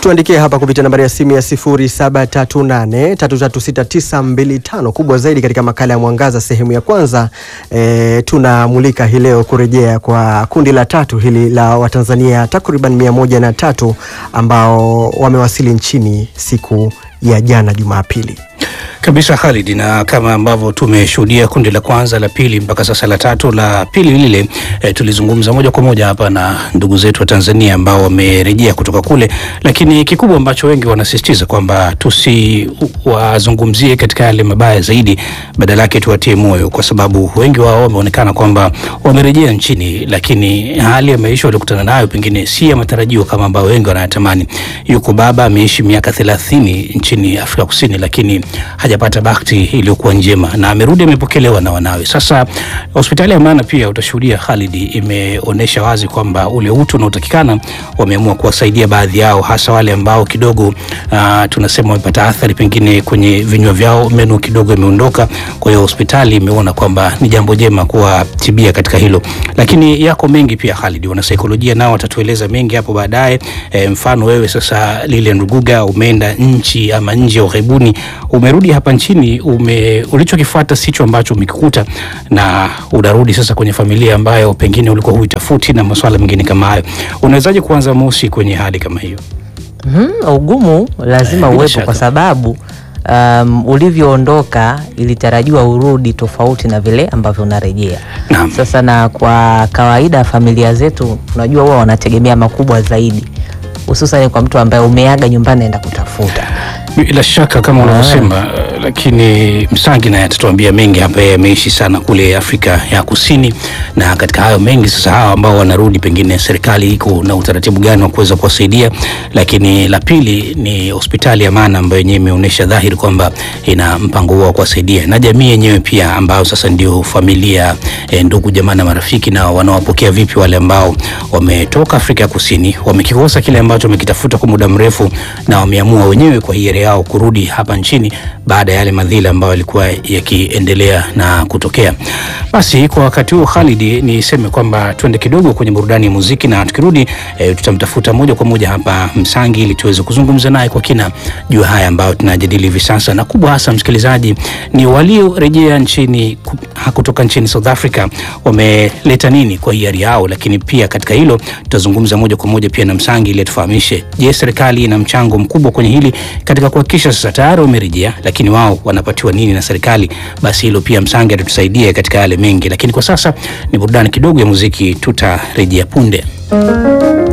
tuandikie hapa kupitia nambari ya simu ya 0738336925. Kubwa zaidi katika makala ya Mwangaza sehemu ya kwanza, e, tunamulika hii leo kurejea kwa kundi la tatu hili la Watanzania takriban mia moja na tatu ambao wamewasili nchini siku ya jana Jumapili. Kabisa Khalid, na kama ambavyo tumeshuhudia kundi la kwanza, la pili, mpaka sasa la tatu. La pili lile e, tulizungumza moja kwa moja hapa na ndugu zetu wa Tanzania ambao wamerejea kutoka kule, lakini kikubwa ambacho wengi wanasisitiza kwamba tusiwazungumzie katika yale mabaya zaidi, badala yake tuwatie moyo, kwa sababu wengi wao wameonekana kwamba wamerejea nchini, lakini hali ya maisha waliokutana nayo pengine si ya matarajio kama ambao wengi wanayatamani. Yuko baba ameishi miaka thelathini nchini Afrika Kusini, lakini hajapata bahati iliyokuwa njema na amerudi amepokelewa na wanawe. Sasa hospitali ya Maana pia utashuhudia Khalid, imeonyesha wazi kwamba ule utu unaotakikana wameamua kuwasaidia baadhi yao, hasa wale ambao kidogo uh, tunasema wamepata athari pengine kwenye vinywa vyao, meno kidogo imeondoka. Kwa hiyo hospitali imeona kwamba ni jambo jema kuwatibia katika hilo, lakini yako mengi pia Khalid, wanasaikolojia nao watatueleza mengi hapo baadaye. E, mfano wewe sasa Lilian Ruguga umeenda nchi ama nje ya ughaibuni umerudi hapa nchini ume, ulichokifuata sicho ambacho umekikuta, na unarudi sasa kwenye familia ambayo pengine ulikuwa huitafuti na masuala mengine kama hayo. Unawezaje kuanza mosi kwenye hali kama hiyo? Mm, ugumu lazima Eh, bila uwepo shaka. kwa sababu um, ulivyoondoka ilitarajiwa urudi tofauti na vile ambavyo unarejea. Naam. Sasa na kwa kawaida familia zetu unajua huwa wanategemea makubwa zaidi, hususan kwa mtu ambaye umeaga nyumbani naenda kutafuta. Bila shaka kama unavyosema, uh, lakini Msangi naye atatuambia mengi hapa. Yeye ameishi sana kule Afrika ya Kusini, na katika hayo mengi sasa, hawa ambao wanarudi, pengine serikali iko na utaratibu gani wa kuweza kuwasaidia. Lakini la pili ni hospitali ya Maana ambayo yenyewe imeonyesha dhahiri kwamba ina mpango huo wa kuwasaidia, na jamii yenyewe pia ambayo sasa ndio familia, eh, ndugu jamaa na marafiki, na wanawapokea vipi wale ambao wametoka Afrika ya Kusini, wamekikosa kile ambacho wamekitafuta kwa muda mrefu, na wameamua wenyewe kwa hiari yao kurudi hapa nchini baada ya yale madhila ambayo yalikuwa yakiendelea na kutokea. Basi kwa wakati huu Khalid, niseme kwamba tuende kidogo kwenye burudani ya muziki, na tukirudi e, tutamtafuta moja kwa moja hapa Msangi ili tuweze kuzungumza naye kwa kina juu ya haya ambayo tunajadili hivi sasa, na kubwa hasa msikilizaji, ni waliorejea nchini ku- ha- kutoka nchini South Africa wameleta nini kwa hiari yao, lakini pia katika hilo tutazungumza moja kwa moja pia na Msangi ili atufahamishe, je, serikali ina mchango mkubwa kwenye hili katika kuhakikisha sasa tayari wamerejea, lakini wao wanapatiwa nini na serikali? Basi hilo pia Msangi atatusaidia katika yale mengi, lakini kwa sasa ni burudani kidogo ya muziki, tutarejea punde.